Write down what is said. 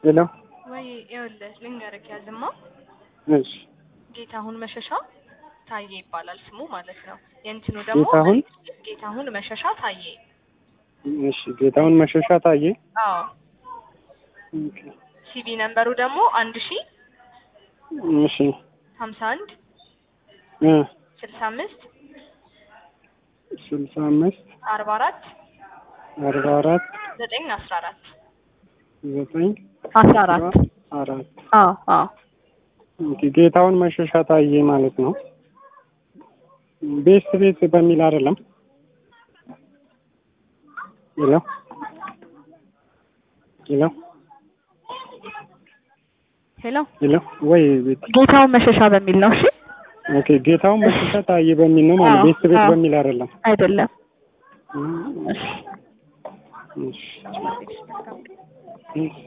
ሄሎ ወይ ይኸውልህ ልንገርህ ያዝማ እሺ ጌታሁን መሸሻ ታዬ ይባላል ስሙ ማለት ነው። የእንትኑ ደግሞ ጌታሁን ጌታሁን መሸሻ ታዬ። እሺ ጌታሁን መሸሻ ታዬ አዎ ኦኬ ሲቪ ነምበሩ ደግሞ አንድ ሺ እሺ ሀምሳ አንድ እ ስልሳ አምስት ስልሳ አምስት አርባ አራት አርባ አራት ዘጠኝ አስራ አራት ዘጠኝ አስራ አራት አራት አዎ አዎ ኦኬ ጌታሁን መሸሻ ታዬ ማለት ነው። ቤስት ቤት በሚል አይደለም። ሄሎ ሄሎ ሄሎ ሄሎ ወይ ቤት ጌታውን መሸሻ በሚል ነው። እሺ ኦኬ ጌታሁን መሸሻ ታዬ በሚል ነው ማለት አዎ፣ ቤስት ቤት አዎ። በሚል አይደለም። አይደለም። እሺ እሺ